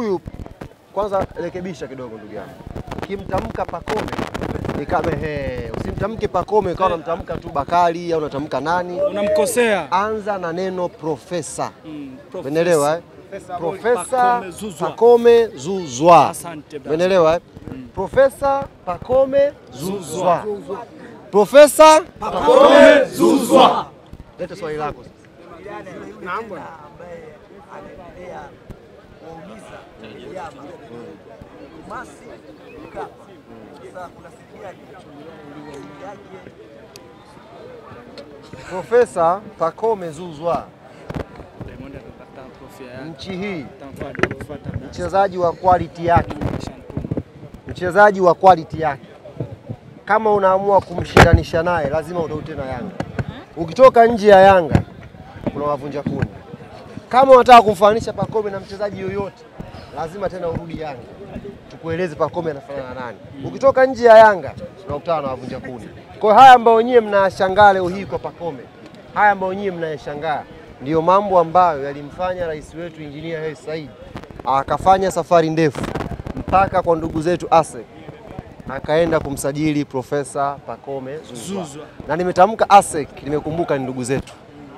huyu kwanza rekebisha kidogo ndugu yangu. Ukimtamka Pakome ni kama he, usimtamke Pakome ukawa unamtamka tu Bakari au unatamka nani. Unamkosea. Anza na neno profesa. Mm, profesa. Umeelewa eh? Profesa Pakome Zuzwa. Pakome Zuzwa. Asante brother. Umeelewa eh? Profesa Pakome Zuzwa. Profesa Pakome Zuzwa. Leta swali lako sasa. ambaye anaendelea kuwaumiza vijana Masi Mkapa. Sasa unasikiaje yake Profesa Pakome Zuzwa, Diamond atapata kofia yake. nchi hii Tamfuata kufuata basi. mchezaji wa quality yake, Shantuma. mchezaji wa quality yake. Kama unaamua kumshindanisha naye, lazima utaute na Yanga. Ukitoka nje ya Yanga unawavunja kuni. Kama unataka kumfananisha Pakome na mchezaji yoyote, lazima tena urudi Yanga tukueleze Pakome anafanana na nani. Ukitoka nje ya Yanga unakutana na wavunja kuni. Kwa hiyo haya ambayo nyie mnayashangaa leo hii kwa Pakome, haya ambayo nyie mnayashangaa ndiyo mambo ambayo yalimfanya rais wetu Injinia Hersi Said akafanya safari ndefu mpaka kwa ndugu zetu ASEC akaenda kumsajili Profesa Pakome Zuzwa. Zuzwa. Na nimetamka ASEC, nimekumbuka ni ndugu zetu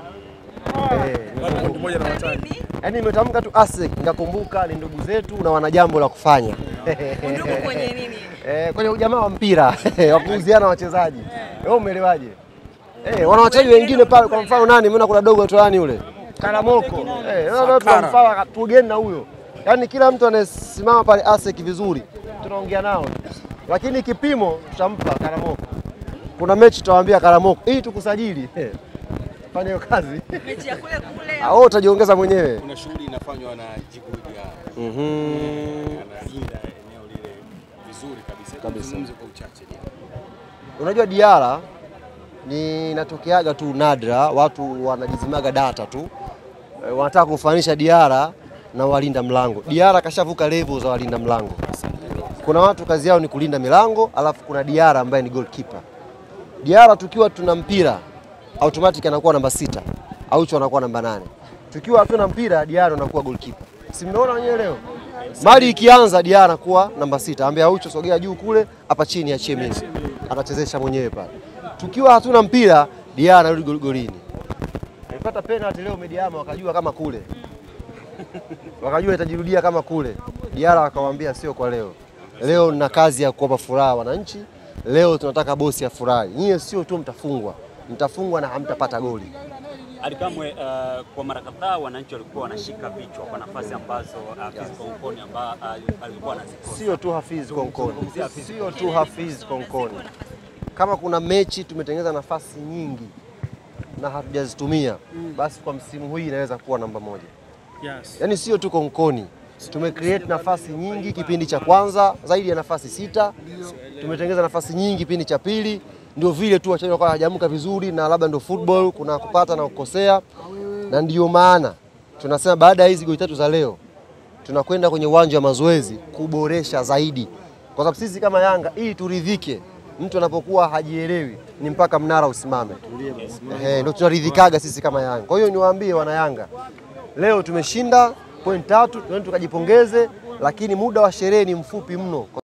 eh, Mmoja na watani. yaani nimetamka tu ASEC nikakumbuka ni ndugu zetu na wana jambo la kufanya Undugu kwenye nini? eh, kwenye ujamaa wa mpira wa kuuziana wachezaji. Wewe umeelewaje? Eh, wana wachezaji wengine pale, kwa mfano nani, mimi kuna dogo tu nani yule Karamoko eh, naona tunamfaa tugeni na huyo, yaani kila mtu anayesimama pale ASEC vizuri tunaongea nao, lakini kipimo tutampa Karamoko. Kuna mechi tutawaambia Karamoko hii tukusajili eh, fanya hiyo kazi Mechi ya kule kule. au utajiongeza mwenyewe. Kuna shughuli inafanywa na Jiguja Mhm. analinda eneo lile vizuri kabisa. Hebu Kabisa. Tuzungumze kwa uchache Diara. Unajua Diara ni inatokeaga tu nadra, watu wanajizimaga data tu e, wanataka kufanisha Diara na walinda mlango. Diara kashavuka level za walinda mlango. Kuna watu kazi yao ni kulinda milango, alafu kuna Diara ambaye ni goalkeeper. Diara tukiwa tuna mpira automatic anakuwa namba sita, Aucho anakuwa namba nane. Tukiwa hatuna mpira Diara anakuwa goalkeeper. Si mmeona wenyewe leo? Mali ikianza Diara anakuwa namba sita, ambia Aucho sogea juu kule, hapa chini achie mimi. Anachezesha mwenyewe pale. Tukiwa hatuna mpira Diara anarudi gol- golini. Alipata penalty leo Mediama wakajua kama kule. Wakajua itajirudia kama kule. Diara akawaambia sio kwa leo. Leo nina kazi ya kuwapa furaha wananchi. Leo tunataka bosi afurahi. Nyie sio tu mtafungwa, mtafungwa na hamtapata goli. Alikamwe uh, kwa mara kadhaa wananchi walikuwa wanashika vichwa kwa nafasi ambazo uh, Physical Nkoni amba uh, alikuwa anazikosa. Sio tu Hafiz Konkoni, sio tu Hafiz Konkoni. Kama kuna mechi tumetengeneza nafasi nyingi na hatujazitumia, basi kwa msimu huu inaweza kuwa namba moja. Yes. Yaani sio tu Konkoni, tumecreate nafasi nyingi kipindi cha kwanza, zaidi ya nafasi sita. Tumetengeneza nafasi nyingi kipindi cha pili, ndio vile tu wachezaji wakawa hawajaamka vizuri, na labda ndio football, kuna kupata na kukosea, na ndiyo maana tunasema baada ya hizi goli tatu za leo tunakwenda kwenye uwanja wa mazoezi kuboresha zaidi, kwa sababu sisi kama Yanga ili turidhike, mtu anapokuwa hajielewi ni mpaka mnara usimame. Ehe, ndio tunaridhikaga sisi kama Yanga. Kwa hiyo niwaambie wana Yanga, leo tumeshinda point tatu, tuende tukajipongeze, lakini muda wa sherehe ni mfupi mno.